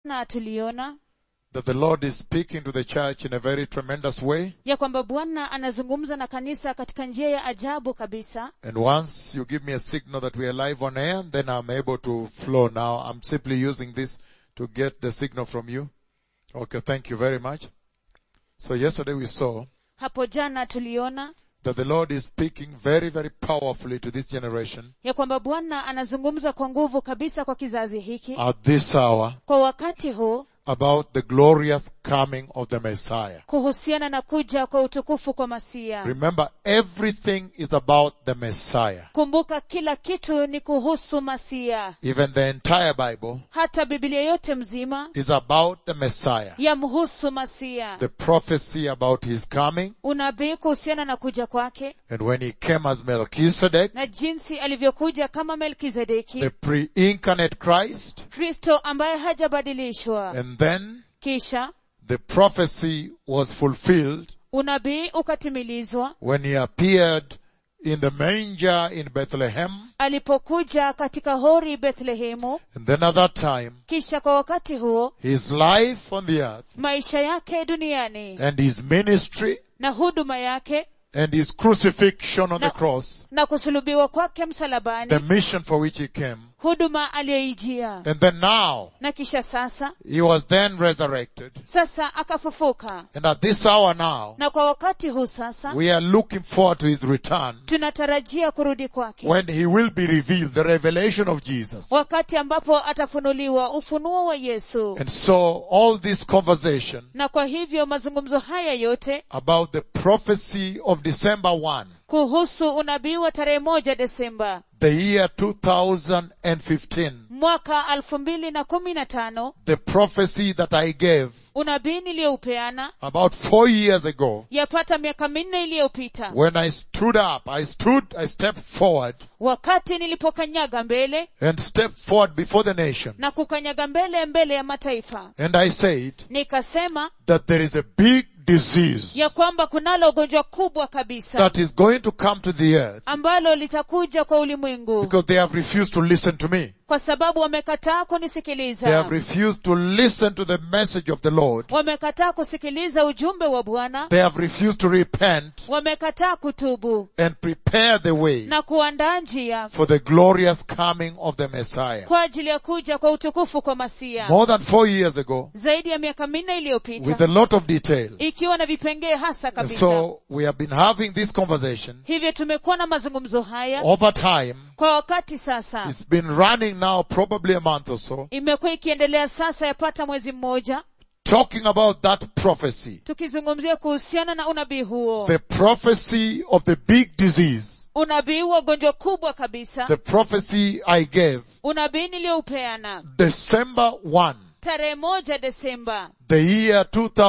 na tuliona that the Lord is speaking to the church in a very tremendous way. ya kwamba bwana anazungumza na kanisa katika njia ya ajabu kabisa And once you give me a signal that we are live on air, then I'm able to flow now. I'm simply using this to get the signal from you. Okay, thank you very much. So yesterday we saw hapo jana tuliona that the Lord is speaking very, very powerfully to this generation ya kwamba bwana anazungumza kwa nguvu kabisa kwa kizazi hiki at this hour kwa wakati huu about the glorious coming of the Messiah. kuhusiana na kuja kwa utukufu kwa masia Remember, everything is about the Messiah. kumbuka kila kitu ni kuhusu masia Even the entire Bible hata biblia yote mzima is about the Messiah. yamhusu masia The prophecy about his coming unabii kuhusiana na kuja kwake and when he came as Melchizedek, na jinsi alivyokuja kama melkizedeki the pre-incarnate Christ, kristo ambaye hajabadilishwa and then kisha the prophecy was fulfilled unabii ukatimilizwa when he appeared in the manger in Bethlehem, alipokuja katika hori bethlehemu and then at that time, kisha kwa wakati huo his life on the earth maisha yake duniani and his ministry na huduma yake and his crucifixion on the No. cross, na kusulubiwa kwake the msalabani mission for which he came, huduma aliyoijia and then now na kisha sasa he was then resurrected. sasa akafufuka And at this hour now, na kwa wakati huu sasa we are looking forward to his return tunatarajia kurudi kwake when he will be revealed, the revelation of Jesus. wakati ambapo atafunuliwa ufunuo wa yesu And so all this conversation na kwa hivyo mazungumzo haya yote about the prophecy of December 1, kuhusu unabii wa tarehe moja desemba the year 2015, mwaka alfu mbili na kumi na tano the prophecy that I gave unabii niliyoupeana about four years ago, yapata miaka minne iliyopita when I stood up, I stood, I stepped forward wakati nilipokanyaga mbele and stepped forward before the nation. na kukanyaga mbele mbele ya mataifa And I said nikasema that there is a big disease ya kwamba kunalo ugonjwa kubwa kabisa that is going to come to the earth ambalo litakuja kwa ulimwengu because they have refused to listen to me. kwa sababu wamekataa They kunisikiliza have refused to listen to the message of the Lord. wamekataa kusikiliza ujumbe wa bwana They have refused to repent wamekataa kutubu and prepare the way na kuandaa njia for the glorious coming of the Messiah. kwa ajili ya kuja kwa utukufu kwa masia More than four years ago, zaidi ya miaka minne with iliyopita a lot of detail. ikiwa na vipengee hasa And kabisa so we have been having this conversation hivyo tumekuwa na mazungumzo haya over time. kwa wakati sasa It's been running now probably a month or so, imekuwa ikiendelea sasa yapata mwezi mmoja talking about that prophecy. tukizungumzia kuhusiana na unabii huo The prophecy of the big disease. unabii wa gonjwa kubwa kabisa The prophecy I gave unabii niliyoupeana December 1, tarehe moja desemba the year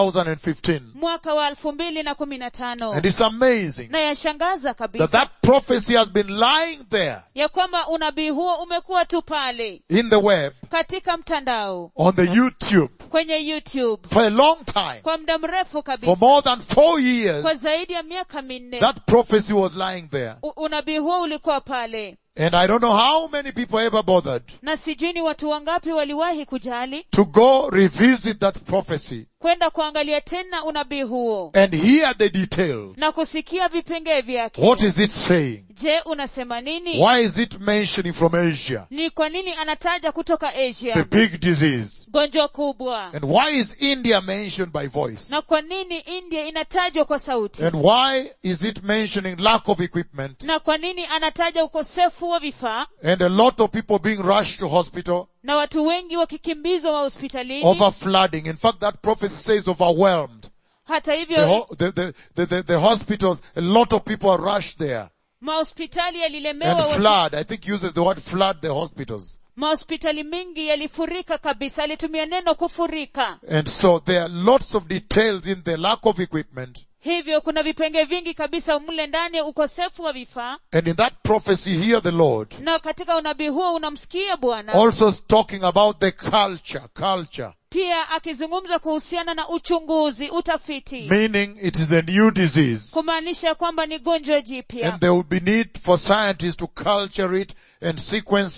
2015. mwaka wa elfu mbili na kumi na tano And it's amazing na yashangaza that kabisa that prophecy has been lying there ya kwamba unabii huo umekuwa tu pale in the web, katika mtandao on the YouTube kwenye youtube for a long time. kwa muda mrefu For kabisa more than four years, kwa zaidi ya miaka minne that prophecy was lying there. U- unabii huo ulikuwa pale And I don't know how many people ever bothered na sijui ni watu wangapi waliwahi kujali to go revisit that prophecy kwenda kuangalia tena unabii huo and hear the details. na kusikia vipengee vyake What is it saying? je unasema nini Why is it mentioning from Asia? ni kwa nini anataja kutoka The asia big disease. gonjwa kubwa And why is India mentioned by voice? na kwa nini india inatajwa kwa sauti And why is it mentioning lack of equipment na kwa nini anataja ukosefu wa vifaa and a lot of people being rushed to hospital na watu wengi wakikimbizwa mahospitalini over flooding? In fact, that prophecy says overwhelmed. hata The, hivyo ho- the, the, the, the, the hospitals, a lot of people are rushed there. mahospitali yalilemewa And watu- flood, I think uses the word flood the hospitals. mahospitali mingi yalifurika kabisa alitumia neno kufurika And so there are lots of details in the lack of equipment. hivyo kuna vipenge vingi kabisa mle ndani ukosefu wa vifaa And in that prophecy here the Lord na katika unabii huo unamsikia bwana also talking about the culture, culture, pia akizungumza kuhusiana na uchunguzi utafiti meaning it is a new disease. kumaanisha kwamba ni gonjwa jipya And there will be need for scientists to culture it and sequence it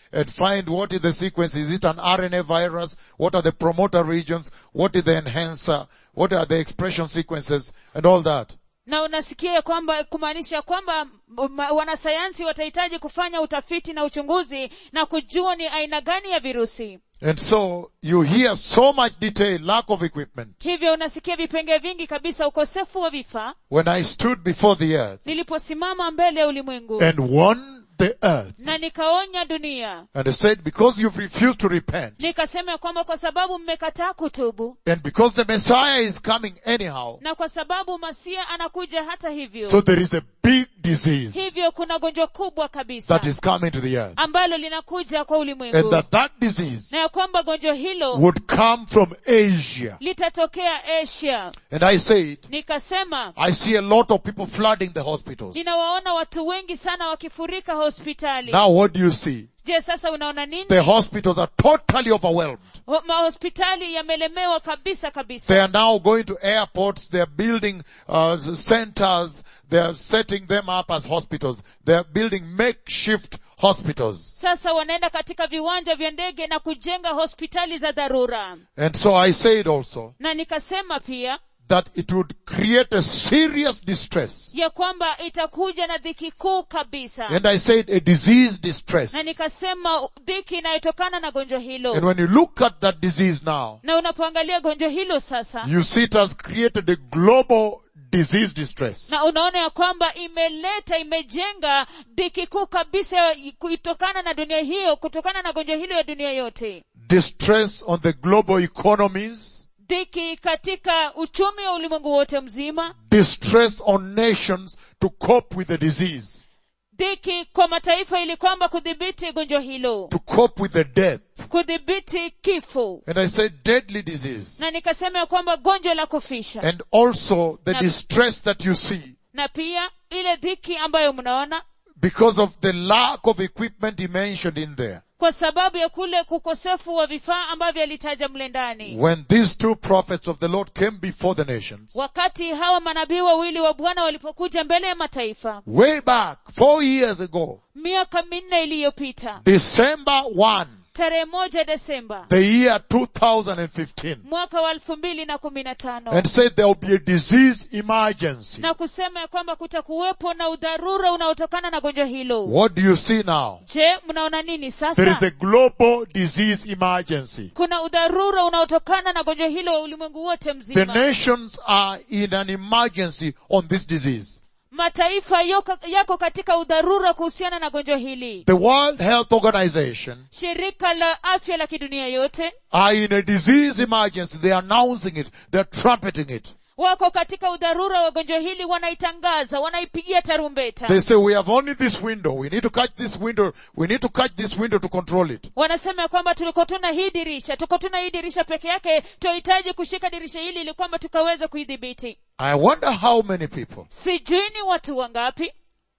and find what is the sequence. Is it an RNA virus? What are the promoter regions? What is the enhancer? What are the expression sequences and all that? na unasikia ya kwamba kumaanisha kwamba ma- wanasayansi watahitaji kufanya utafiti na uchunguzi na kujua ni aina gani ya virusi And so you hear so much detail, lack of equipment. hivyo unasikia vipenge vingi kabisa ukosefu wa vifaa When I stood before the earth niliposimama mbele ya ulimwengu and warned the earth na nikaonya dunia and I said, because you've refused to repent nikasema ya kwamba kwa sababu mmekataa kutubu and because the Messiah is coming anyhow, na kwa sababu masia anakuja hata hivyo so there is a big disease hivyo kuna gonjwa kubwa kabisa that is coming to the earth ambalo linakuja kwa and ulimwengu that that disease na ya kwamba gonjwa hilo would come from Asia. litatokea asia And I said, nikasema I see a lot of people flooding the hospitals. ninawaona watu wengi sana wakifurika hospitali Now what do you see? je sasa unaona nini The hospitals are totally overwhelmed. Ho- mahospitali yamelemewa kabisa They kabisa are now going to airports. They are building uh, centers. They are setting them up as hospitals. They are building makeshift hospitals. sasa wanaenda katika viwanja vya ndege na kujenga hospitali za dharura And so I said also na nikasema pia that it would create a serious distress. ya kwamba itakuja na dhiki kuu kabisa And I said a disease distress. na nikasema dhiki inayotokana na gonjwa And hilo when you look at that disease now, na unapoangalia gonjwa hilo sasa you see it has created a global disease distress. na unaona ya kwamba imeleta imejenga dhiki kuu kabisa kutokana na dunia hiyo kutokana na gonjwa hilo ya dunia yote Distress on the global economies. dhiki katika uchumi wa ulimwengu wote mzima Distress on nations to cope with the disease. dhiki kwa mataifa ili kwamba kudhibiti gonjwa hilo To cope with the death. kudhibiti kifo And I said deadly disease. na nikasema ya kwamba gonjwa la kufisha And also the Na- distress that you see na pia ile dhiki ambayo mnaona because of the lack of equipment he mentioned in there. kwa sababu ya kule kukosefu wa vifaa ambavyo alitaja mle ndani When these two prophets of the Lord came before the nations, wakati hawa manabii wawili wa bwana walipokuja mbele ya mataifa way back, four years ago, miaka minne iliyopita December 1, tarehe moja desemba the year 2015, mwaka wa elfu mbili na kumi na tano and said there will be a disease emergency. na kusema ya kwamba kutakuwepo na udharura unaotokana na gonjwa hilo What do you see now? je mnaona nini There is sasa a global disease emergency. kuna udharura unaotokana na gonjwa hilo wa ulimwengu wote The mzima nations are in an emergency on this disease. mataifa yoko, yako katika udharura kuhusiana na gonjwa hili The World Health Organization shirika la afya la kidunia yote are in a disease emergency. They are announcing it. They are trumpeting it. wako katika udharura wa gonjwa hili wanaitangaza wanaipigia tarumbeta They say we have only this window. We need to catch this window. We need to catch this window to control it. wanasema ya kwamba tuliko tuna hii dirisha tuko tuna hii dirisha peke yake tunahitaji kushika dirisha hili ili kwamba tukaweze kuidhibiti I wonder how many people sijui ni watu wangapi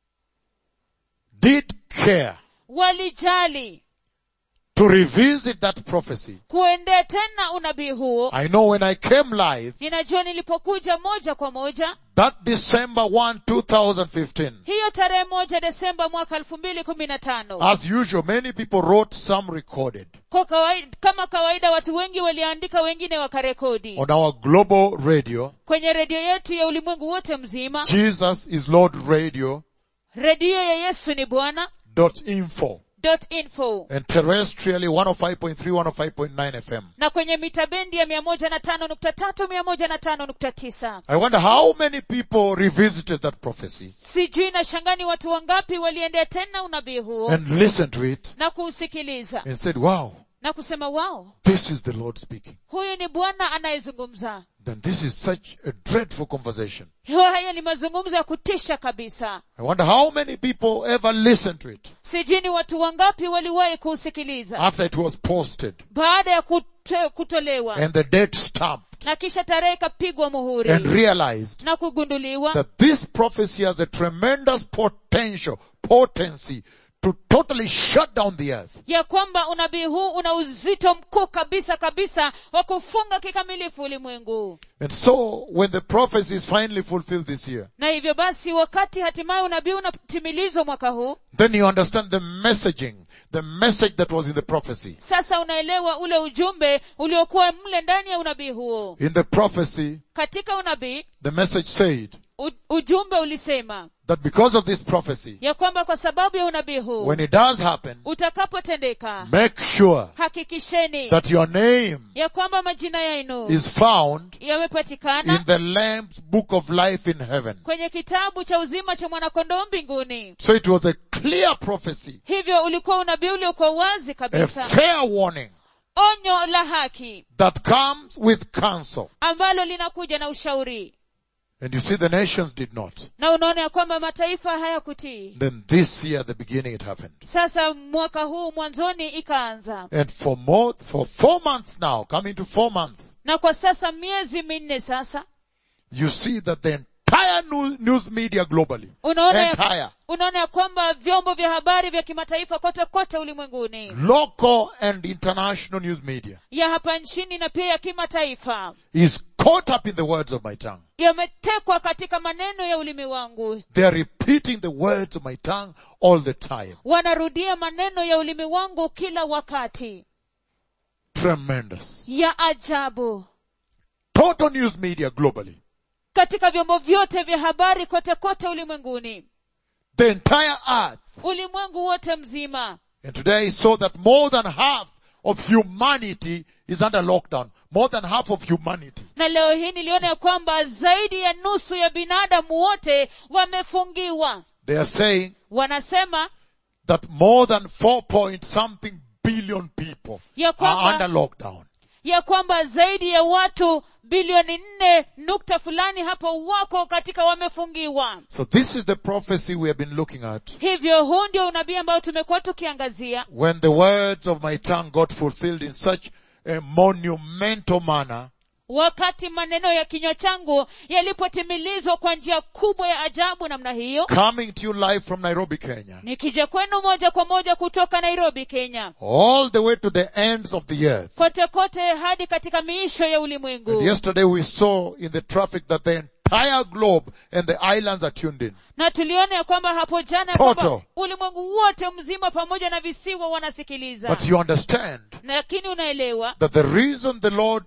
did care walijali to revisit that prophecy. kuendea tena unabii huo I know when I came live, ninajua nilipokuja moja kwa moja that December 1, 2015, hiyo tarehe moja desemba mwaka elfu mbili kumi na tano as usual, many people wrote, some recorded kwa kawaida, kama kawaida watu wengi waliandika wengine wakarekodi on our global radio. kwenye redio yetu ya ulimwengu wote mzima Jesus is Lord Radio redio ya yesu ni bwana dot info dot info and terrestrially 105.3, 105.9 FM. na kwenye mita bendi ya mia moja na tano nukta tatu mia moja na tano nukta tisa I wonder how many people revisited that prophecy sijui na shangani watu wangapi waliendea tena unabii huo and listened to it na kuusikiliza and said, wow, na kusema wao this is the Lord speaking. huyu ni bwana anayezungumza Then this is such a dreadful conversation. haya ni mazungumzo ya kutisha kabisa I wonder how many people ever listened to it sijui ni watu wangapi waliwahi kuusikiliza after it was posted baada ya kuto, kutolewa and the date stamped na kisha tarehe ikapigwa muhuri and realized na kugunduliwa that this prophecy has a tremendous potential, potency to totally shut down the earth. ya kwamba unabii huu una uzito mkuu kabisa kabisa wa kufunga kikamilifu ulimwengu And so when the prophecy is finally fulfilled this year, na hivyo basi wakati hatimaye unabii unatimilizwa mwaka huu then you understand the messaging, the message that was in the prophecy. sasa unaelewa ule ujumbe uliokuwa mle ndani ya unabii huo In the prophecy, katika unabii the message said u- ujumbe ulisema that because of this prophecy, ya kwamba kwa sababu ya unabii huu when it does happen, utakapotendeka make sure hakikisheni that your name ya kwamba majina yenu is found in yamepatikana the Lamb's book of life in heaven. kwenye kitabu cha uzima cha mwanakondoo mbinguni So it was a clear prophecy, hivyo ulikuwa unabii uliokuwa wazi a kabisa fair warning onyo la haki that comes with counsel. ambalo linakuja na ushauri And you see the nations did not. na unaona ya kwamba mataifa hayakutii Then this year, the beginning, it happened. sasa mwaka huu mwanzoni ikaanza And for more, for four months now, coming to four months, na kwa sasa miezi minne sasa you see that the entire news, news media globally, unaona ya, entire, unaona ya kwamba vyombo vya habari vya kimataifa kote kote ulimwenguni local and international news media ya hapa nchini na pia ya kimataifa is caught up in the words of my tongue. yametekwa katika maneno ya ulimi wangu They are repeating the words of my tongue all the time. wanarudia maneno ya ulimi wangu kila wakati Tremendous. ya ajabu Total news media globally. katika vyombo vyote vya habari kote kote ulimwenguni The entire earth. ulimwengu wote mzima And today I saw that more than half of humanity is under lockdown. More than half of humanity. na leo hii niliona ya kwamba zaidi ya nusu ya binadamu wote wamefungiwa They are saying wanasema that more than four point something billion people ya are kwamba under lockdown. ya kwamba zaidi ya watu bilioni nne nukta fulani hapo wako katika wamefungiwa So this is the prophecy we have been looking at. hivyo huu ndio unabii ambao tumekuwa tukiangazia When the words of my tongue got fulfilled in such a monumental manner, wakati maneno ya kinywa changu yalipotimilizwa kwa njia kubwa ya ajabu namna hiyo coming to you live from Nairobi, Kenya, nikija kwenu moja kwa moja kutoka nairobi kenya all the way to the ends of the earth. kote kote hadi katika miisho ya And ulimwengu yesterday we saw in the traffic that the entire globe and the islands are tuned in. na tuliona ya kwamba hapo jana ya Total. kwamba ulimwengu wote mzima pamoja na visiwa wanasikiliza But you understand lakini unaelewa that the reason the Lord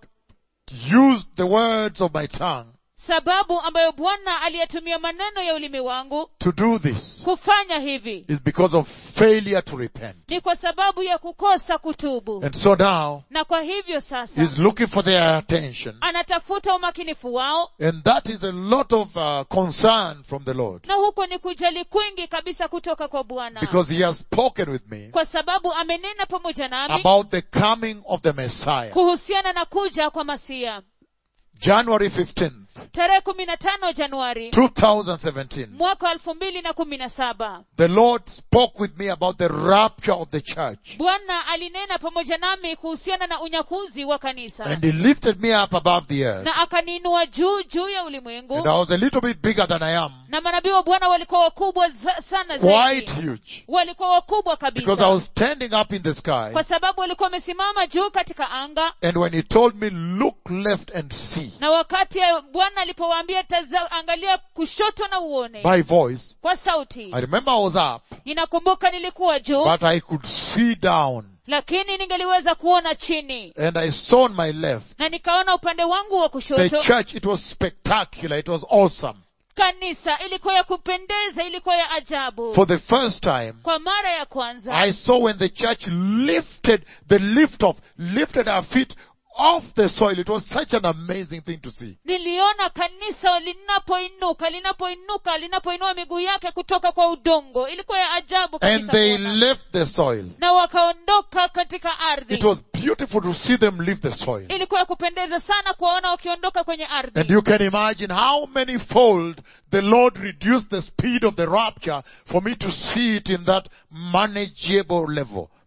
used the words of my tongue sababu ambayo bwana aliyetumia maneno ya ulimi wangu to do this kufanya hivi is because of failure to repent. ni kwa sababu ya kukosa kutubu And so now na kwa hivyo sasa he's looking for their attention anatafuta umakinifu wao and that is a lot of uh, concern from the Lord na huko ni kujali kwingi kabisa kutoka kwa bwana because he has spoken with me kwa sababu amenena pamoja nami about the coming of the Messiah. kuhusiana na kuja kwa masia January 15th, tarehe kumi na tano januari 2017. mwaka wa elfu mbili na kumi na saba The Lord spoke with me about the rapture of the church. bwana alinena pamoja nami kuhusiana na unyakuzi wa kanisa And he lifted me up above the earth. na akaniinua juu juu ya And ulimwengu I was a little bit bigger than I am. na manabii wa bwana walikuwa wakubwa za, sana Quite zaidi huge. walikuwa wakubwa Because I kabisa was standing up in the sky. kwa sababu walikuwa wamesimama juu katika anga And when he told me, look left and see, na wakati ya bwana alipowaambia "Taza- angalia kushoto na uone by voice, kwa sauti I remember I was up, ninakumbuka nilikuwa juu but I could see down. lakini ningeliweza kuona chini And I saw on my left, na nikaona upande wangu wa the kushoto church, it was spectacular. It was awesome. kanisa ilikuwa ya kupendeza ilikuwa ya ajabu For the first time, kwa mara ya kwanza I saw when the church lifted the lift off, lifted our feet off the soil. It was such an amazing thing to see. niliona kanisa linapoinuka linapoinuka linapoinua miguu yake kutoka kwa udongo ilikuwa ya ajabu And kabisa they kuona. left the soil. na wakaondoka katika ardhi It was beautiful to see them leave the soil. ilikuwa ya kupendeza sana kuwaona wakiondoka kwenye And ardhi you can imagine how many fold the Lord reduced the speed of the rapture for me to see it in that manageable level.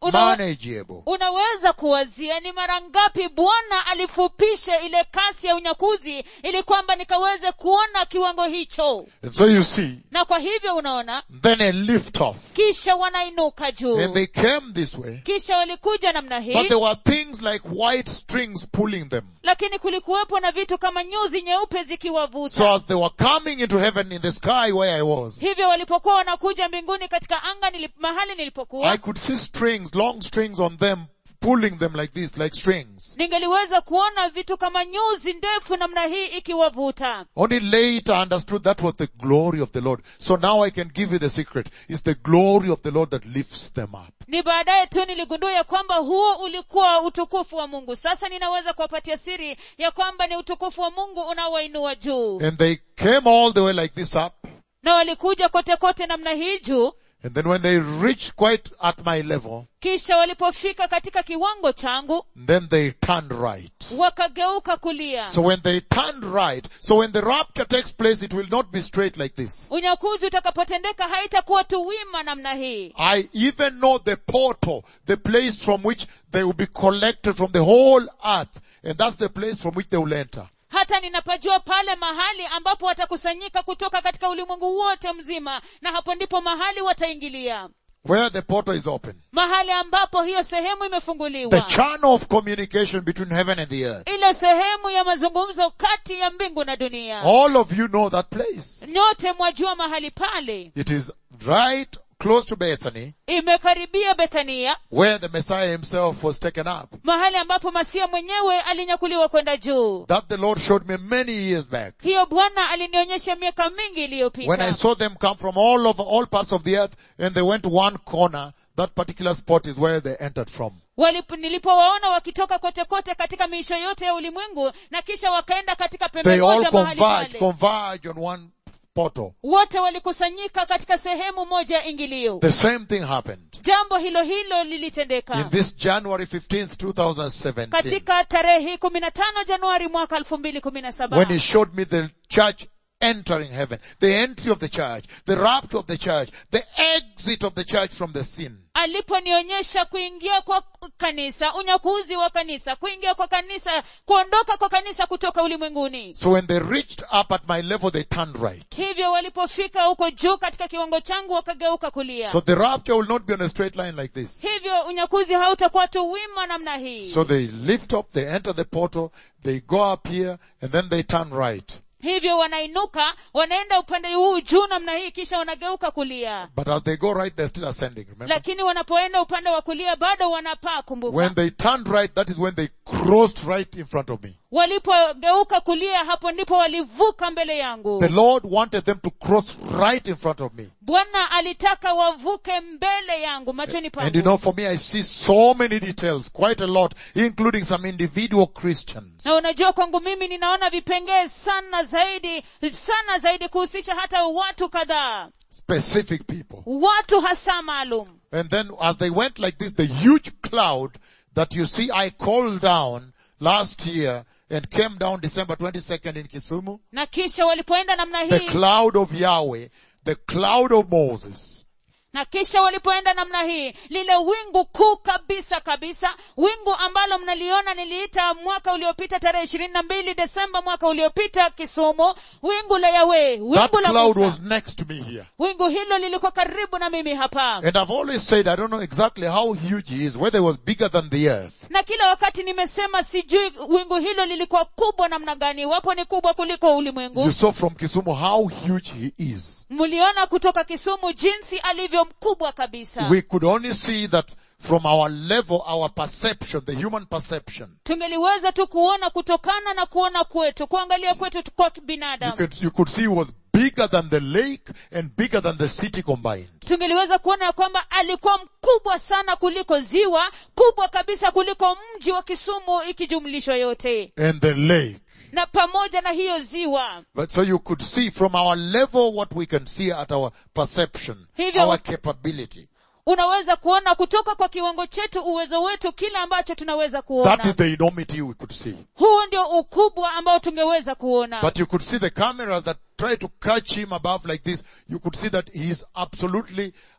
Una- manageable. unaweza kuwazia ni mara ngapi bwana alifupisha ile kasi ya unyakuzi ili kwamba nikaweze kuona kiwango hicho And so you see, na kwa hivyo unaona then a lift off. kisha wanainuka juu And they came this way, kisha walikuja namna but hii there were things like white strings pulling them. lakini kulikuwepo na vitu kama nyuzi nyeupe zikiwavuta So as they were coming into heaven in the sky where I was, hivyo walipokuwa wanakuja mbinguni katika anga nilip, mahali I nilipokuwa could see strings, long strings on them, pulling them like this, like strings. ningeliweza kuona vitu kama nyuzi ndefu namna hii ikiwavuta Only later I understood that was the glory of the Lord. So now I can give you the secret. It's the glory of the Lord that lifts them up. ni baadaye tu niligundua ya kwamba huo ulikuwa utukufu wa mungu sasa ninaweza kuwapatia siri ya kwamba ni utukufu wa mungu unaowainua juu And they came all the way like this up. na walikuja kote kote namna hii juu And then when they reached quite at my level, kisha walipofika katika kiwango changu then they turned right. wakageuka kulia So when they turned right, so when the rapture takes place, it will not be straight like this. unyakuzi utakapotendeka haitakuwa tu wima namna hii I even know the portal, the place from which they will be collected from the whole earth. And that's the place from which they will enter. hata ninapajua pale mahali ambapo watakusanyika kutoka katika ulimwengu wote mzima na hapo ndipo mahali wataingilia Where the portal is open. mahali ambapo hiyo sehemu The imefunguliwa channel of communication between heaven and the earth. ile sehemu ya mazungumzo kati ya mbingu na dunia All of you know that place. nyote mwajua mahali pale It is right close to Bethany, imekaribia bethania where the Messiah himself was taken up. mahali ambapo masia mwenyewe alinyakuliwa kwenda juu That the Lord showed me many years back. hiyo bwana alinionyesha miaka mingi When I iliyopita saw them come from all over, all parts of the earth, and they went to one corner, that particular spot is where they entered from. Walip- nilipowaona wakitoka kote kote katika miisho yote ya ulimwengu na kisha wakaenda katika pembe They all moja mahali converge, pale converge on one portal. wote walikusanyika katika sehemu moja ya ingilio The same thing happened. jambo hilo hilo lilitendeka In this January 15th, 2017, katika tarehe kumi na tano januari mwaka elfu mbili kumi na saba when he showed me the church entering heaven, the entry of the church, the rapture of the church, the exit of the church from the sin. aliponionyesha kuingia kwa kanisa unyakuzi wa kanisa kuingia kwa kanisa kuondoka kwa kanisa kutoka ulimwenguni So when they reached up at my level, they turned right. hivyo walipofika huko juu katika kiwango changu wakageuka kulia So the rapture will not be on a straight line like this. hivyo unyakuzi hautakuwa tu wima namna hii So they lift up, they enter the portal, they go up here, and then they turn right. hivyo wanainuka wanaenda upande huu juu namna hii kisha wanageuka kulia But as they go right, they're still ascending, remember? lakini wanapoenda upande wa kulia bado wanapaa kumbuka When they turned right, that is when they crossed right in front of me. walipogeuka kulia hapo ndipo walivuka mbele yangu The Lord wanted them to cross right in front of me. bwana alitaka wavuke mbele yangu machoni And you pangu know, for me, I see so many details, quite a lot, including some individual Christians. na unajua kwangu mimi ninaona vipengee sana zaidi sana zaidi kuhusisha hata watu kadhaa Specific people. watu hasa maalum And then as they went like this, the huge cloud that you see I called down last year and came down December 22nd in Kisumu, na kisha walipoenda namna the hii cloud of Yahweh, the cloud of Moses, na kisha walipoenda namna hii lile wingu kuu kabisa kabisa wingu ambalo mnaliona niliita mwaka uliopita tarehe ishirini na mbili desemba mwaka uliopita kisumu wingu la yawe that wingu la cloud Musa. was next to me here. wingu hilo lilikuwa karibu na mimi hapa And I've always said, I don't know exactly how huge he is, whether it was bigger than the earth. na kila wakati nimesema sijui wingu hilo lilikuwa kubwa namna gani iwapo ni kubwa kuliko ulimwengu You saw from Kisumu how huge he is. mliona kutoka kisumu jinsi alivyo mkubwa kabisa We could only see that from our level, our perception, the human perception. tungeliweza tu kuona kutokana na kuona kwetu kuangalia kwetu tu kwa You binadamu could, you could see he was bigger than the lake and bigger than the city combined. tungeliweza kuona ya kwamba alikuwa mkubwa sana kuliko ziwa kubwa kabisa kuliko mji wa kisumu ikijumlishwa yote And the lake. na pamoja na hiyo ziwa But so you could see from our level what we can see at our perception, Hivyo- our capability. unaweza kuona kutoka kwa kiwango chetu uwezo wetu kile ambacho tunaweza That kuona is the enormity we could see. huu ndio ukubwa ambao tungeweza kuona But you could see the camera that tried to catch him above like this. You could see that he is absolutely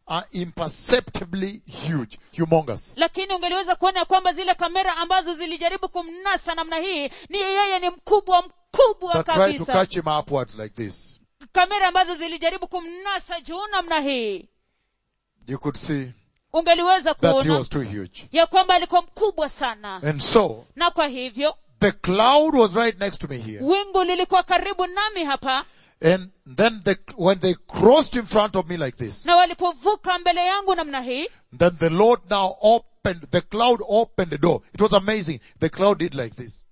are imperceptibly huge, humongous. lakini ungeliweza kuona ya kwamba zile kamera ambazo zilijaribu kumnasa namna hii ni yeye ni mkubwa mkubwa That tried to kabisa catch him upwards like this. kamera ambazo zilijaribu kumnasa juu namna hii You could see ungeliweza that he kuona was too huge. ya kwamba alikuwa mkubwa sana And so, na kwa hivyo the cloud was right next to me here. wingu lilikuwa karibu nami hapa And then the, when they crossed in front of me like this, na walipovuka mbele yangu namna hii then the Lord now opened, the cloud opened the door. It was amazing. The cloud did like this.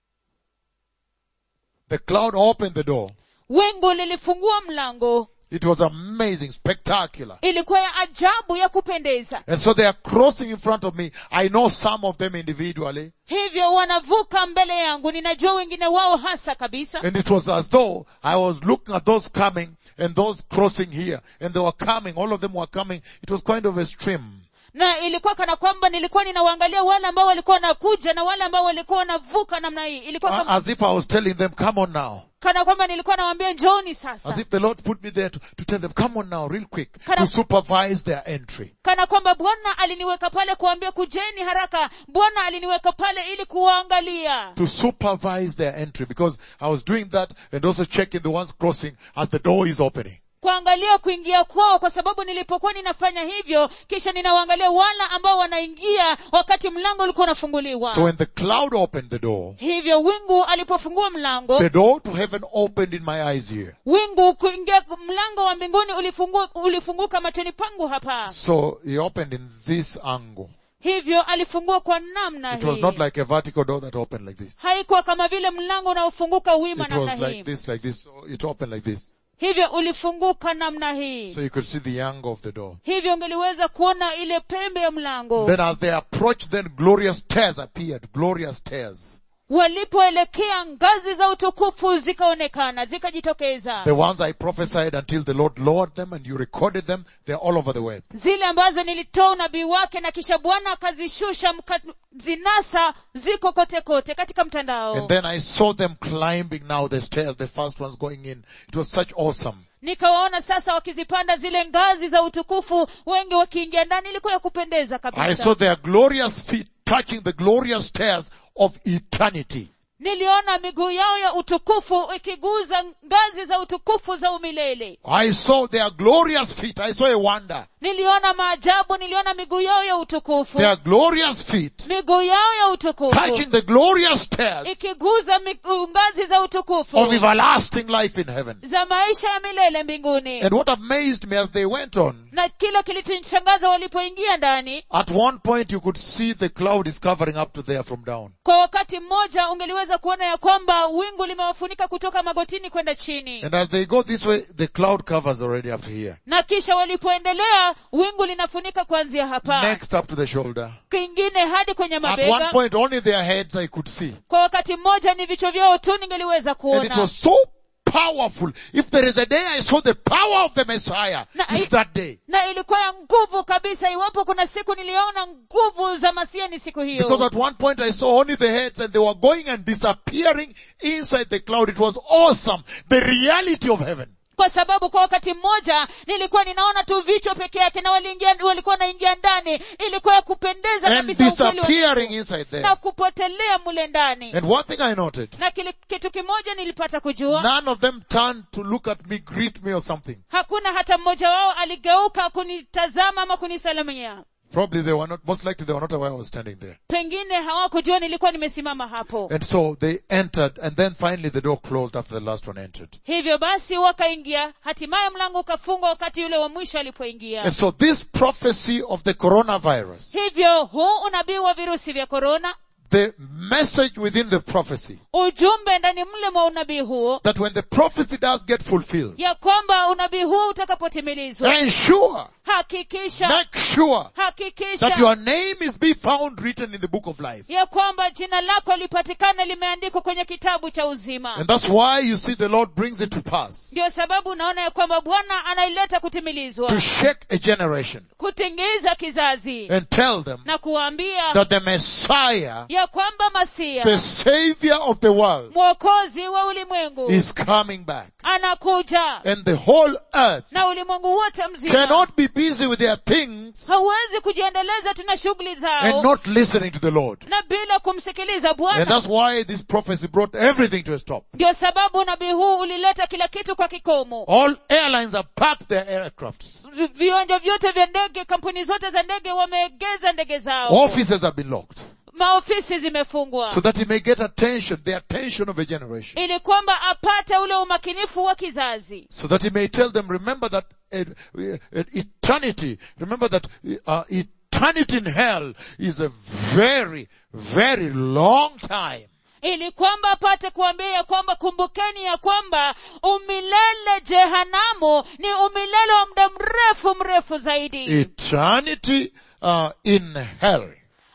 The cloud opened the door. wingu lilifungua mlango It was amazing, spectacular. ilikuwa ya ajabu ya kupendeza And so they are crossing in front of me. I know some of them individually. hivyo wanavuka mbele yangu ninajua wengine wao hasa kabisa And it was as though I was looking at those coming and those crossing here. And they were coming. All of them were coming. It was kind of a stream. na ilikuwa kana kwamba nilikuwa ninawaangalia wale ambao walikuwa wanakuja na wale ambao walikuwa wanavuka namna hii ilikuwa kama, As if I was telling them, come on now. kana kwamba nilikuwa nawaambia njooni As sasa if the Lord put me there to, to tell them, come on now, real quick, Kana- to supervise their entry. kana kwamba bwana aliniweka pale kuambia kujeni haraka bwana aliniweka pale ili kuwaangalia To supervise their entry because I was doing that and also checking the ones crossing as the door is opening. kuangalia kuingia kwao kwa sababu nilipokuwa ninafanya hivyo kisha ninawaangalia wala ambao wanaingia wakati mlango ulikuwa unafunguliwa So when the cloud opened the door, hivyo wingu alipofungua mlango the door to heaven opened in my eyes here. wingu kuingia mlango wa mbinguni ulifungu, ulifunguka machoni pangu hapa So he opened in this angle. hivyo alifungua kwa namna It was hii not like a vertical door that opened like this. haikuwa kama vile mlango unaofunguka wima It was namna like hii this, like this. So it opened like this. hivyo ulifunguka namna hii So you could see the angle of the door. hivyo ungeliweza kuona ile pembe ya mlango Then as they approached, then glorious stairs appeared. Glorious stairs. walipoelekea ngazi za utukufu zikaonekana zikajitokeza The ones I prophesied until the Lord lowered them and you recorded them, they're all over the web. zile ambazo nilitoa unabii wake na kisha bwana akazishusha zinasa ziko kote kote katika mtandao And then I saw them climbing now the stairs, the first ones going in. It was such awesome. nikawaona sasa wakizipanda zile ngazi za utukufu wengi wakiingia ndani ilikuwa ya kupendeza I kabisa saw their glorious feet touching the glorious stairs of eternity. niliona miguu yao ya utukufu ikiguza ngazi za utukufu za umilele I saw their glorious feet. I saw a wonder. niliona maajabu niliona miguu yao ya utukufu Their glorious feet miguu yao ya utukufu touching the glorious stairs ikiguza miguu- ngazi za utukufu of everlasting life in heaven. za maisha ya milele mbinguni And what amazed me as they went on, na kile kilichonishangaza walipoingia ndani at one point you could see the cloud is covering up to there from down. kwa wakati mmoja ungeliweza kuona ya kwamba wingu limewafunika kutoka magotini kwenda chini And as they go this way, the cloud covers already up to here. na kisha walipoendelea wingu linafunika kuanzia hapa Next up to the shoulder. kingine hadi kwenye At one mabega point only their heads I could see. kwa wakati mmoja ni vichwa vyao tu ningeliweza And it kuona was so powerful. If there is a day I saw the power of the Messiah, Na- it's that day. na ilikuwa ya nguvu kabisa iwapo kuna siku niliona nguvu za masiani siku Because hiyo at one point I saw only the heads and they were going and disappearing inside the cloud. It was awesome. The reality of heaven. kwa sababu kwa wakati mmoja nilikuwa ninaona tu vichwa peke yake na waliingia walikuwa wanaingia ndani ilikuwa ya kupendeza And kabisa ukweli wa disappearing Mungu. inside there. na kupotelea mule ndani And one thing I noted, na kile, kitu kimoja nilipata kujua none of them turned to look at me, greet me or something. hakuna hata mmoja wao aligeuka kunitazama ama kunisalimia Probably they were not, most likely they were not aware I was standing there. pengine hawakujua nilikuwa nimesimama hapo And so they entered and then finally the door closed after the last one entered. hivyo basi wakaingia hatimaye mlango ukafungwa wakati yule wa mwisho alipoingia And so this prophecy of the coronavirus, hivyo huu unabii wa virusi vya korona the message within the prophecy, ujumbe ndani mle mwa unabii huo that when the prophecy does get fulfilled, ya kwamba unabii huu utakapotimilizwa ensure, hakikisha make sure that hakikisha your name is be found written in the book of life. ya kwamba jina lako lipatikane limeandikwa kwenye kitabu cha uzima And that's why you see the Lord brings it to pass. ndio sababu unaona ya kwamba bwana anaileta kutimilizwa To shake a generation kutingiza kizazi and tell them na kuwaambia that the Messiah ya ya kwamba masia the savior of the world, mwokozi wa ulimwengu is coming back. anakuja And the whole earth na ulimwengu wote mzima cannot be busy with their things hauwezi kujiendeleza tuna shughuli and zao not listening to the Lord. na bila kumsikiliza And bwana that's why this prophecy brought everything to a stop. ndio sababu unabii huu ulileta kila kitu kwa kikomo All airlines have packed their aircrafts. viwanja vyote vya ndege kampuni zote za ndege wameegeza ndege zao Offices have been locked. maofisi zimefungwa So that he may get attention, the attention of a generation. ili kwamba apate ule umakinifu wa kizazi So that he may tell them, remember that uh, uh, eternity, remember that uh, eternity in hell is a very, very long time. ili kwamba apate kuambia ya kwamba kumbukeni ya kwamba umilele jehanamu ni umilele wa muda mrefu mrefu zaidi Eternity uh, in hell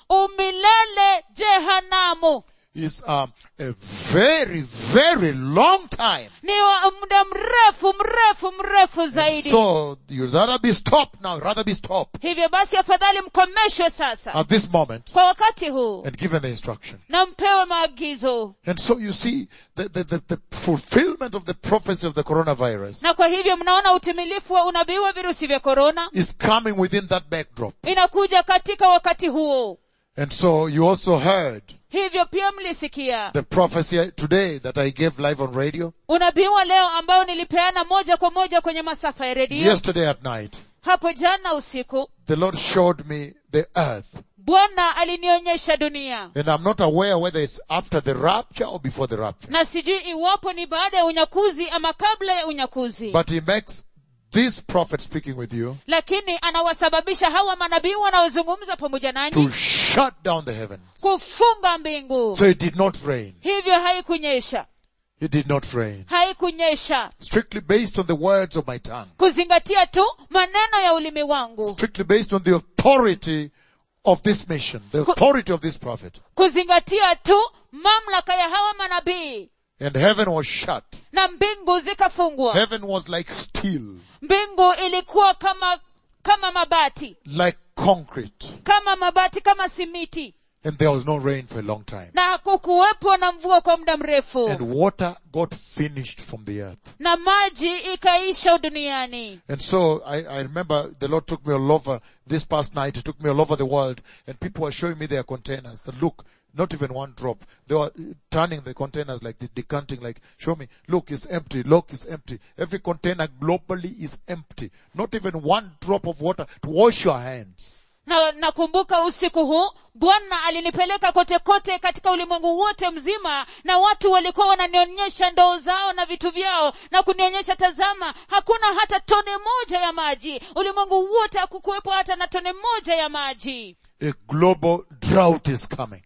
umilele jehanamu is um, a very, very long time. ni wa muda mrefu mrefu mrefu zaidi So you'd rather be stopped now, rather be stopped hivyo basi afadhali mkomeshwe sasa at this moment kwa wakati huu and given the instruction. na mpewe maagizo And so you see the, the, the, the fulfillment of the prophecy of the coronavirus na kwa hivyo mnaona utimilifu wa unabii wa virusi vya korona is coming within that backdrop. inakuja katika wakati huo And so you also heard hivyo pia mlisikia the prophecy today that I gave live on radio unabii wa leo ambao nilipeana moja kwa moja kwenye masafa ya redio yesterday at night. hapo jana usiku The Lord showed me the earth. bwana alinionyesha dunia And I'm not aware whether it's after the rapture or before the rapture. na sijui iwapo ni baada ya unyakuzi ama kabla ya unyakuzi But he makes this prophet speaking with you lakini anawasababisha hawa manabii wanaozungumza pamoja to nanyi shut down the heavens. kufunga mbingu So it did not rain. hivyo haikunyesha It did not rain. haikunyesha Strictly based on the words of my tongue. kuzingatia tu maneno ya ulimi wangu Strictly based on the authority of this mission. The authority of this prophet. kuzingatia tu mamlaka ya hawa manabii And heaven was shut. na mbingu zikafungwa Heaven was like steel. mbingu ilikuwa kama kama mabati Like concrete. kama mabati kama simiti And there was no rain for a long time. na hakukuwepo na mvua kwa muda mrefu And water got finished from the earth. na maji ikaisha duniani And so I, I remember the Lord took me all over this past night. He took me all over the world and people were showing me their containers. That look, not even one drop. They were turning the containers like this, decanting like, show me, look, it's empty, look, it's empty. Every container globally is empty. Not even one drop of water to wash your hands. na nakumbuka usiku huu bwana alinipeleka kote kote katika ulimwengu wote mzima na watu walikuwa wananionyesha ndoo zao na vitu vyao na kunionyesha tazama hakuna hata tone moja ya maji ulimwengu wote hakukuwepo hata na tone moja ya maji A global drought is coming.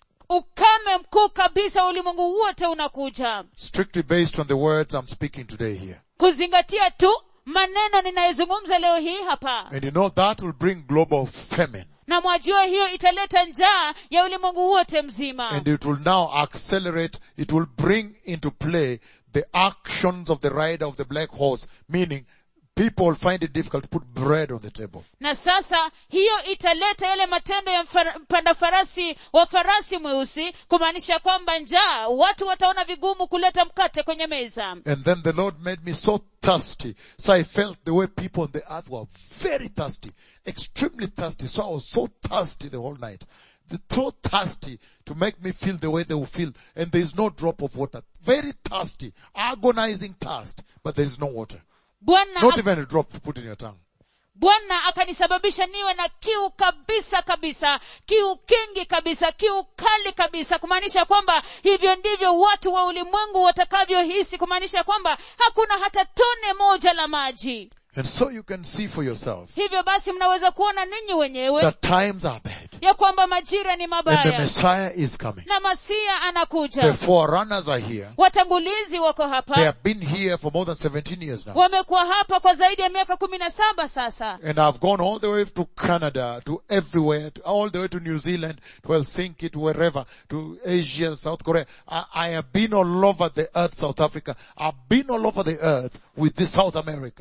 ukame mkuu kabisa wa ulimwengu wote unakuja Strictly based on the words I'm speaking today here. kuzingatia tu maneno ninayozungumza leo hii hapa And you know that will bring global famine. na mwajua hiyo italeta njaa ya ulimwengu wote mzima And it will now accelerate, it will bring into play the actions of the rider of the black horse, meaning people will find it difficult to put bread on the table. na sasa hiyo italeta yale matendo ya mfara- mpanda farasi wa farasi mweusi kumaanisha kwamba njaa watu wataona vigumu kuleta mkate kwenye meza And then the Lord made me so thirsty. So I felt the way people on the earth were very thirsty, extremely thirsty. So I was so thirsty the whole night. They're so thirsty to make me feel the way they will feel. And there is no drop of water. Very thirsty, agonizing thirst, but there is no water. bwana Not ak- even a drop to put in your tongue. bwana akanisababisha niwe na kiu kabisa kabisa kiu kingi kabisa kiu kali kabisa kumaanisha kwamba hivyo ndivyo watu wa ulimwengu watakavyohisi kumaanisha kwamba hakuna hata tone moja la maji And so you can see for yourself hivyo basi mnaweza kuona ninyi wenyewe that times are bad. ya kwamba majira ni And the mabaya Messiah is coming. na masia The anakuja forerunners are here. watangulizi wako They hapa have been here for more than 17 years now. wamekuwa hapa kwa zaidi ya miaka kumi na saba sasa And I've gone all the way to Canada, to everywhere, to, all the way to New Zealand, to Helsinki, to wherever, to Asia, South Korea. I, I have been all over the earth, South Africa. I've been all over the earth with this South America.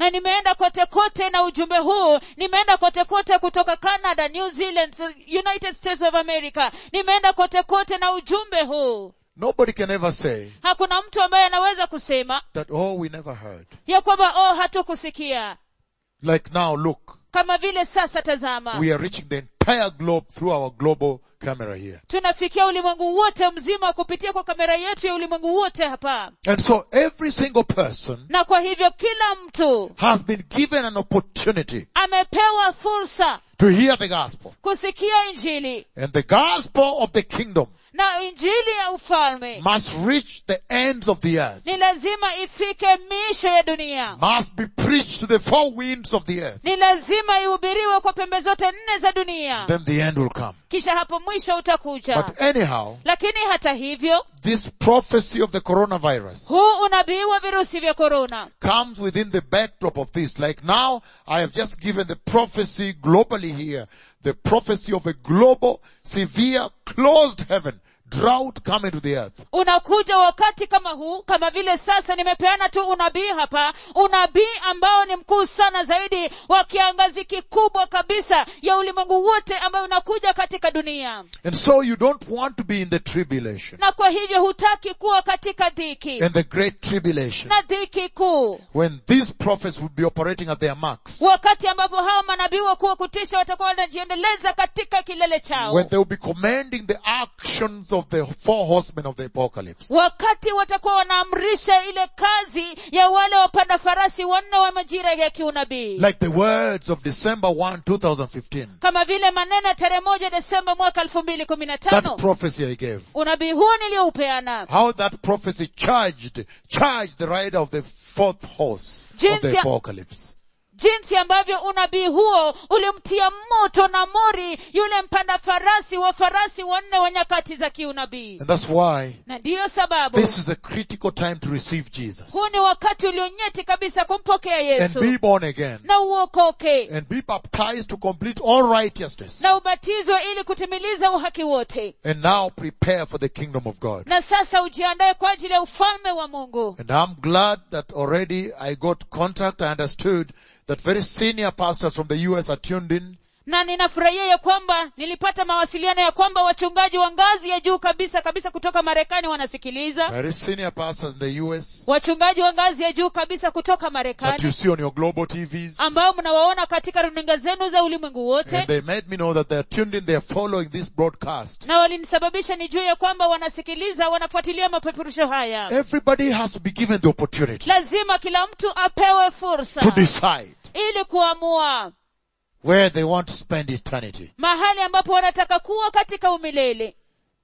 na nimeenda kote kote na ujumbe huu nimeenda kote kote kutoka canada new zealand united states of america nimeenda kote kote na ujumbe huu Nobody can ever say hakuna mtu ambaye anaweza kusema that, oh, we never heard. ya kwamba oh hatukusikia Like now, look, kama vile sasa tazama we are reaching the entire globe through our global camera here. tunafikia ulimwengu wote mzima kupitia kwa kamera yetu ya ulimwengu wote hapa And so every single person na kwa hivyo kila mtu has been given an opportunity amepewa fursa to hear the gospel. kusikia injili And the gospel of the kingdom na injili ya ufalme must reach the ends of the earth, ni lazima ifike miisho ya dunia must be preached to the four winds of the earth. ni lazima ihubiriwe kwa pembe zote nne za dunia Then the end will come. kisha hapo mwisho utakuja But anyhow, lakini hata hivyo this prophecy of the coronavirus huu unabii wa virusi vya korona comes within the backdrop of this. Like now, I have just given the prophecy globally here. The prophecy of a global, severe, closed heaven. Drought coming to the earth. unakuja wakati kama huu kama vile sasa nimepeana tu unabii hapa unabii ambao ni mkuu sana zaidi wa kiangazi kikubwa kabisa ya ulimwengu wote ambayo unakuja katika dunia And so you don't want to be in the tribulation na kwa hivyo hutaki kuwa katika dhiki and the great tribulation na dhiki kuu when these prophets would be operating at their marks. wakati ambapo hawa manabii wakuu wa kutisha watakuwa wanajiendeleza katika kilele chao When they will be commanding the actions of the four horsemen of the apocalypse. wakati watakuwa wanaamrisha ile kazi ya wale wapanda farasi wanne wa majira ya kiunabii Like the words of December 1, 2015. kama vile maneno ya tarehe moja desemba mwaka elfu mbili kumi na That tano prophecy I gave. unabii huo niliyoupeana How that prophecy charged, charged the rider of the fourth horse of Jinsi the ya- apocalypse. jinsi ambavyo unabii huo ulimtia moto na mori yule mpanda farasi wa farasi wanne wa nyakati za kiunabii And that's why na ndiyo sababu this is a critical time to receive Jesus. huu ni wakati ulionyeti kabisa kumpokea And yesu be born again. na uokoke And be baptized to complete all righteousness. na ubatizwe ili kutimiliza uhaki wote And now prepare for the kingdom of God. na sasa ujiandae kwa ajili ya ufalme wa mungu And I'm glad that already I got contact. I understood that very senior pastors from the US are tuned in. na ninafurahia ya kwamba nilipata mawasiliano ya kwamba wachungaji wa ngazi ya juu kabisa kabisa kutoka marekani wanasikiliza Very senior pastors in the US wachungaji wa ngazi ya juu kabisa kutoka that you marekani see on your global TVs. ambao mnawaona katika runinga zenu za ulimwengu And wote they made me know that they're tuned in, they're following this broadcast. na walinisababisha nijue ya kwamba wanasikiliza wanafuatilia mapeperusho haya Everybody has to be given the opportunity lazima kila mtu apewe to fursa decide ili kuamua where they want to spend eternity. mahali ambapo wanataka kuwa katika umilele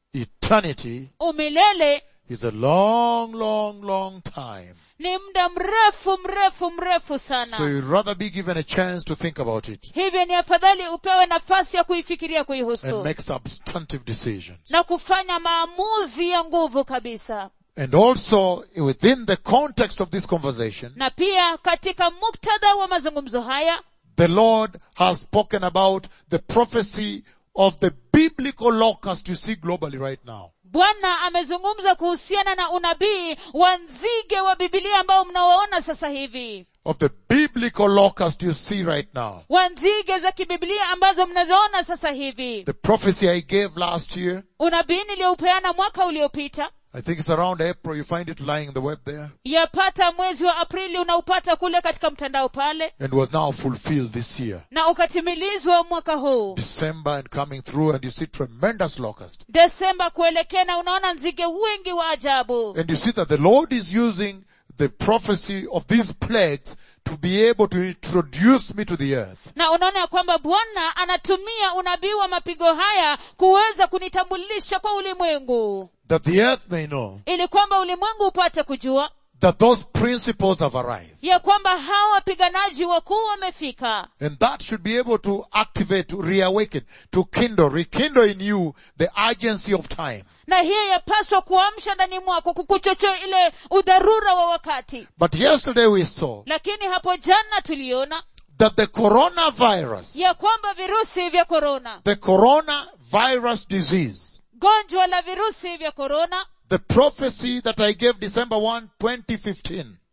Eternity umilele is a long, long, long time. ni muda mrefu mrefu mrefu So sana you'd rather be given a chance to think about it hivyo ni afadhali upewe nafasi ya kuifikiria and kuihusu make substantive decisions. na kufanya maamuzi ya nguvu kabisa And also within the context of this conversation, na pia katika muktadha wa mazungumzo haya the Lord has spoken about the prophecy of the biblical locust you see globally right now. bwana amezungumza kuhusiana na unabii wa nzige wa bibilia ambao mnawaona sasa hivi Of the biblical locust you see right now. wa nzige za kibibilia ambazo mnazoona sasa hivi The prophecy I gave last year, unabii niliyoupeana mwaka uliopita I think it's around April, you find it lying in the web there, yapata mwezi wa aprili unaupata kule katika mtandao pale and was now fulfilled this year. na ukatimilizwa mwaka huu December and coming through and you see tremendous locust. desemba kuelekea na unaona nzige wengi wa ajabu And you see that the Lord is using the prophecy of these plagues to be able to introduce me to the earth. na unaona ya kwamba bwana anatumia unabii wa mapigo haya kuweza kunitambulisha kwa ulimwengu That the earth may know ili kwamba ulimwengu upate kujua that those principles have arrived. ya kwamba hawa wapiganaji wakuu wamefika And that should be able to activate, to reawaken, to kindle, rekindle in you the urgency of time. na hiyo yapaswa kuamsha ndani mwako kukuchochea ile udharura wa wakati But yesterday we saw lakini hapo jana tuliona that the coronavirus, ya kwamba virusi vya korona the coronavirus disease, gonjwa la virusi vya korona the prophecy that I gave December 1, 2015,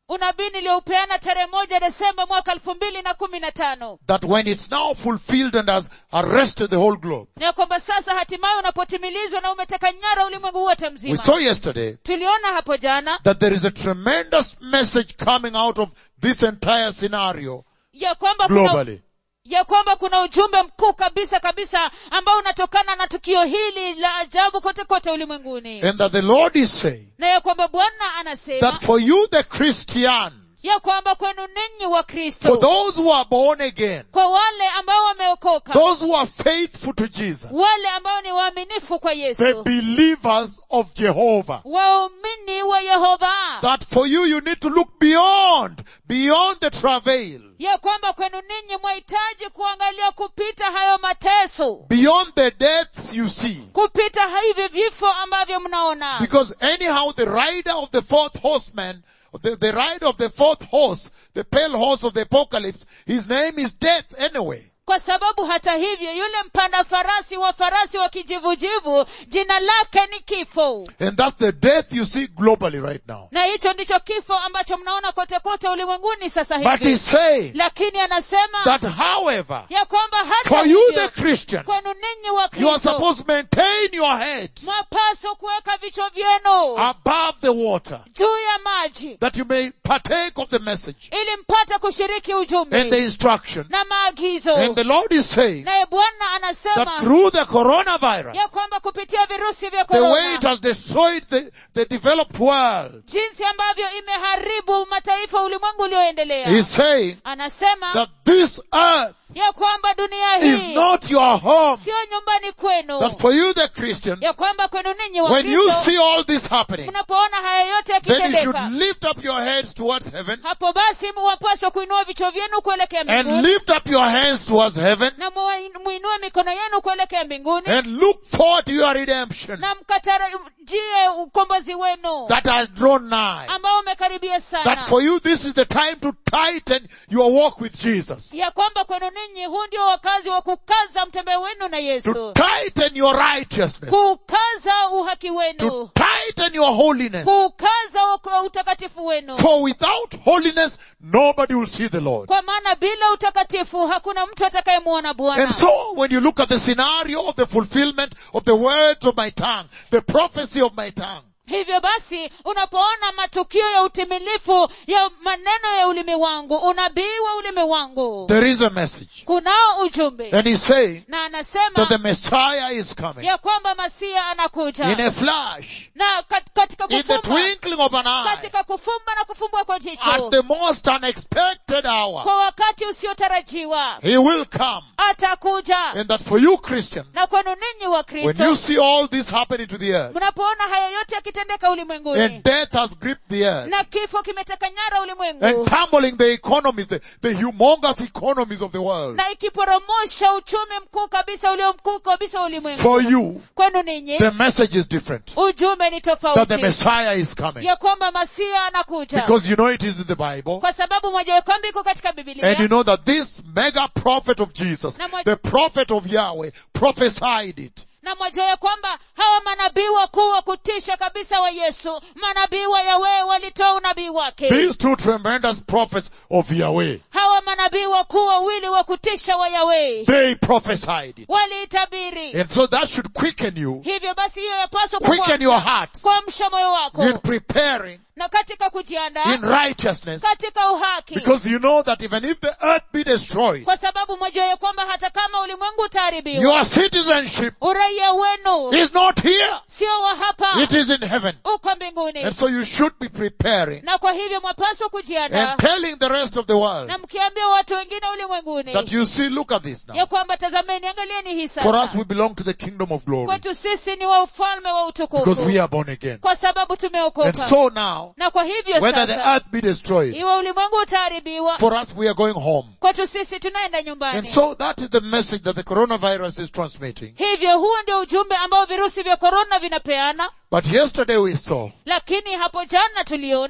unabii niliyoupeana tarehe moja desemba mwaka elfu mbili na kumi na tano that when it's now fulfilled and has arrested the whole globe, na ya kwamba sasa hatimaye unapotimilizwa na umeteka nyara ulimwengu wote we mzima saw yesterday tuliona hapo jana that there is a tremendous message coming out of this entire scenario ya kwamba kuna, globally. ya kwamba kuna ujumbe mkuu kabisa kabisa ambao unatokana na tukio hili la ajabu kote kote ulimwenguni And that the Lord is saying na ya kwamba bwana anasema that for you the Christians, ya kwamba kwenu ninyi wa for kristo those who are born again, kwa wale ambao wameokoka those who are faithful to Jesus, wale ambao ni waaminifu kwa the yesu believers of Jehovah, waumini wa yehova that for you you need to look beyond, beyond the travail, ya kwamba kwenu ninyi mwahitaji kuangalia kupita hayo mateso beyond the deaths you see. kupita hivi vifo ambavyo mnaona Because anyhow the rider of the fourth horseman, the, the rider of the fourth horse, the pale horse of the apocalypse, his name is death anyway. kwa sababu hata hivyo yule mpanda farasi wa farasi wa kijivujivu jina lake ni kifo And that's the death you see globally right now. na hicho ndicho kifo ambacho mnaona kote kote ulimwenguni sasa But hivi he's saying lakini anasema that however, ya kwamba hata for you hivyo, the Christian, kwenu ninyi wa you are kristo supposed to maintain your heads mwapaswa kuweka vichwa vyenu above the water, juu ya maji that you may partake of the message ili mpate kushiriki and the ujumbe instruction. na maagizo And the Lord is saying naye bwana that anasema through the coronavirus, ya kwamba kupitia virusi vya the way it korona has destroyed the, the developed world, jinsi ambavyo imeharibu mataifa ulimwengu ulioendelea He's saying anasema that this earth ya kwamba dunia is hii not your home. sio nyumbani kwenu That for you the Christians, ya kwamba kwenu ninyi wa when you Kristo, see all this happening, mnapoona haya yote then you should yakitendeka lift up your heads towards heaven hapo basi wapaswa kuinua vichwa vyenu kuelekea and mbinguni lift up your hands towards heaven na muin- muinue mikono yenu kuelekea mbinguni and look forward to your redemption na mkatarajie ukombozi wenu that has drawn nigh. ambao umekaribia That sana for you this is the time to tighten your walk with Jesus. ya kwamba kwenu ninyi huu ndio wakazi wa kukaza mtembeo wenu na To yesu tighten your righteousness. kukaza uhaki To wenu tighten your holiness. kukaza uka- utakatifu wenu For without holiness, nobody will see the Lord. kwa maana bila utakatifu hakuna mtu atakayemwona bwana And so when you look at the scenario of the fulfillment of the words of my tongue, the prophecy of my tongue, hivyo basi unapoona matukio ya utimilifu ya maneno ya ulimi wangu unabii wa ulimi wangu there is a message. kunao ujumbe And he's saying na that anasema the Messiah is coming ya kwamba masia in anakuja a flash, na kat- katika in the kufumba twinkling of an eye, katika kufumba na kufumbua kwa at jicho the most unexpected hour. kwa wakati usiotarajiwa He will come. atakuja And that for you Christians, na kwenu ninyi wa when you kristo see all this happening to the earth, mnapoona haya yote yakitendeka ulimwenguni and death has gripped the earth, na kifo kimeteka nyara and ulimwengu tumbling the economies, the, the humongous economies of the world, na ikiporomosha uchumi mkuu kabisa ulio mkuu kabisa wa ulimwengu for you, kwenu ninyi the message is different. ujumbe ni That the tofauti Messiah is coming. ya kwamba masia anakuja Because you know it is in the Bible. kwa sababu moja ya kwamba iko katika And you bibilia know that this mega prophet of Jesus, Na mo- the prophet of Yahweh, prophesied it. na moja ya kwamba hawa manabii wakuu wa kutisha kabisa wa yesu manabii wa yahweh walitoa unabii wake These two tremendous prophets of Yahweh, hawa manabii wakuu wawili wa kutisha wa yahweh they prophesied it. waliitabiri And so that should quicken you hivyo basi hiyo yapaswa Quicken your kukuamsha- heart. kuamsha moyo wako in preparing, na katika kujiandaa in righteousness, katika uhaki because you know that even if the earth be destroyed, kwa sababu moja ya kwamba hata kama ulimwengu utaharibiwa your citizenship uraia wenu is not here. sio wa hapa It is in heaven. uko mbinguni And so you should be preparing na kwa hivyo mwapaswa kujiandaa and telling the rest of the world na mkiambia watu wengine ulimwenguni that you see, look at this now. ya kwamba tazameni angalieni hii For us, sasa we belong to the kingdom of glory kwetu sisi ni wa ufalme wa because utukufu we are born again. kwa sababu And tumeokoka so now, na kwa hivyo whether the sasa earth be destroyed, iwe ulimwengu utaharibiwa for us, we are going home. kwetu sisi tunaenda And nyumbani so that is the message that the coronavirus is transmitting. hivyo huo ndio ujumbe ambao virusi vya korona vinapeana But yesterday we saw lakini hapo jana tuliona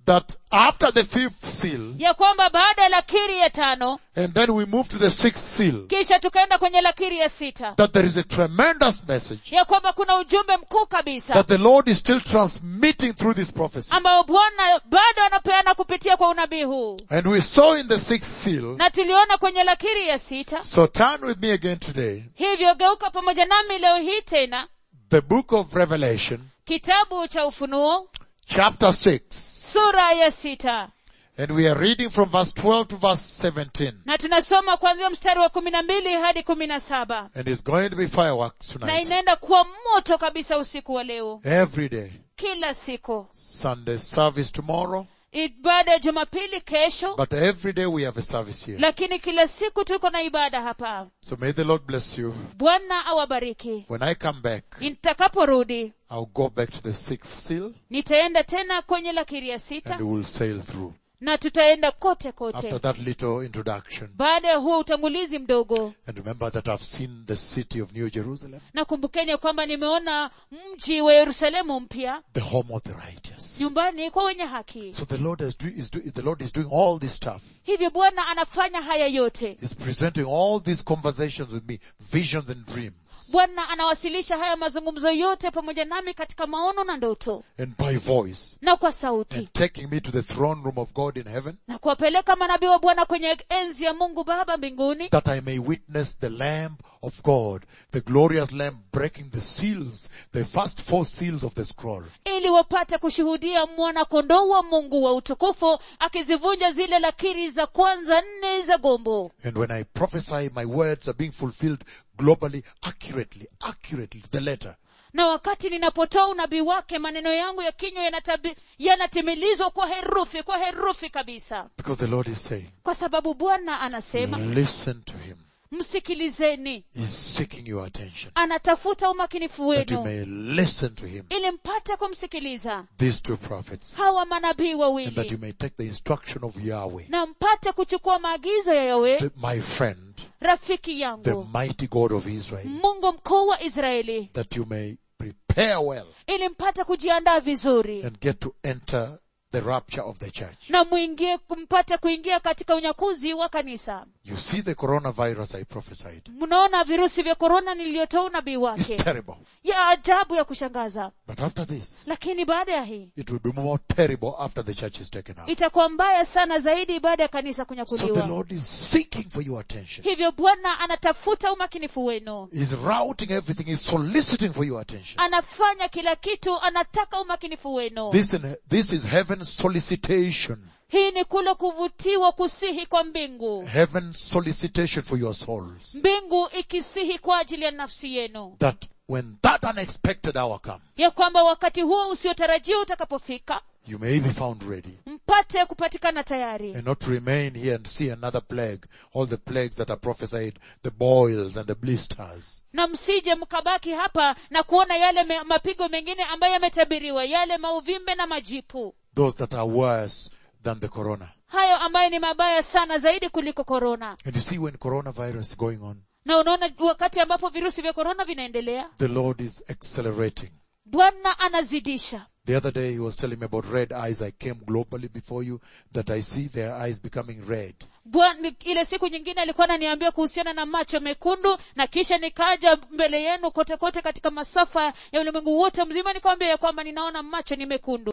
that after the fifth seal, ya kwamba baada ya lakiri ya tano and then we move to the sixth seal, kisha tukaenda kwenye lakiri ya sita that there is a tremendous message ya kwamba kuna ujumbe mkuu kabisa that the Lord is still transmitting through this prophecy. ambao bwana bado anapeana kupitia kwa unabii huu And we saw in the sixth seal, na tuliona kwenye lakiri ya sita so turn with me again today, hivyo geuka pamoja nami leo hii tena the book of Revelation, kitabu cha ufunuo chapter 6. sura ya sita And we are reading from verse 12 to verse 17. na tunasoma kuanzia mstari wa kumi na mbili hadi kumi na saba And it's going to be fireworks na tonight. inaenda kuwa moto kabisa usiku wa leo Every day. kila siku Sunday service tomorrow. ibada ya jumapili kesho But every day we have a service here. lakini kila siku tuko na ibada hapa So may the Lord bless you. bwana awabariki When I come back, nitakaporudi I'll go back to the sixth seal nitaenda tena kwenye lakiri ya sita and we'll sail through. na tutaenda kote After kote that little introduction. baada ya huo utangulizi mdogo And remember that I've seen the city of New Jerusalem, na kumbukeni ya kwamba nimeona mji wa yerusalemu mpya the home of the righteous. nyumbani kwa wenye haki So the Lord is, do, is do, the Lord is doing all this stuff. hivyo bwana anafanya haya yote He's presenting all these conversations with me, visions and dreams. bwana anawasilisha haya mazungumzo yote pamoja nami katika maono na ndoto And by voice. na kwa sauti And taking me to the throne room of God in heaven. na kuwapeleka manabii wa bwana kwenye enzi ya mungu baba mbinguni that I may witness the Lamb of God, the glorious Lamb breaking the seals, the first four seals of the scroll. ili wapate kushuhudia mwana kondoo wa mungu wa utukufu akizivunja zile lakiri za kwanza nne za gombo And when I prophesy, my words are being fulfilled globally, accurately, accurately to the letter. na wakati ninapotoa unabii wake maneno yangu ya kinywa yanatabi- yanatimilizwa kwa herufi kwa herufi kabisa Because the Lord is saying, kwa sababu bwana anasema listen to Him. msikilizeni He's seeking your attention. anatafuta umakinifu That you wenu may listen to Him. ili mpate kumsikiliza These two prophets. hawa manabii And that you wawili may take the instruction of Yahweh. na mpate kuchukua maagizo ya yawe The- my friend, rafiki the yangu mighty God of Israel. mungu mkuu wa israeli That you may prepare well ili mpate kujiandaa vizuri and get to enter the rapture of the church. na mwingie mpate kuingia katika unyakuzi wa kanisa You see the coronavirus I prophesied. mnaona virusi vya korona niliyotoa unabii It's wake terrible. ya ajabu ya kushangaza But after this, lakini baada ya hii it will be more terrible after the church is taken out. itakuwa mbaya sana zaidi baada ya kanisa So the kunyakuliwa Lord is seeking for your attention. hivyo bwana anatafuta umakinifu wenu He's routing everything. He's soliciting for your attention. anafanya kila kitu anataka umakinifu wenu This, in, this is heaven's solicitation. hii ni kule kuvutiwa kusihi kwa mbingu Heaven's solicitation for your souls. mbingu ikisihi kwa ajili ya nafsi yenu That when that unexpected hour comes, ya kwamba wakati huo usiotarajiwa utakapofika you may be found ready. mpate kupatikana tayari And not to remain here and see another plague. All the plagues that are prophesied, the boils and the blisters. na msije mkabaki hapa na kuona yale me, mapigo mengine ambayo yametabiriwa yale mauvimbe na majipu Those that are worse than the corona. hayo ambayo ni mabaya sana zaidi kuliko korona And you see when coronavirus is going on, na unaona wakati ambapo virusi vya korona vinaendelea the Lord is accelerating. bwana anazidisha The other day he was telling me about red eyes. I came globally before you that I see their eyes becoming red. Bwana, ile siku nyingine alikuwa ananiambia kuhusiana na macho mekundu na kisha nikaja mbele yenu kote kote katika masafa ya ulimwengu wote mzima nikawambia ya kwamba ninaona macho ni mekundu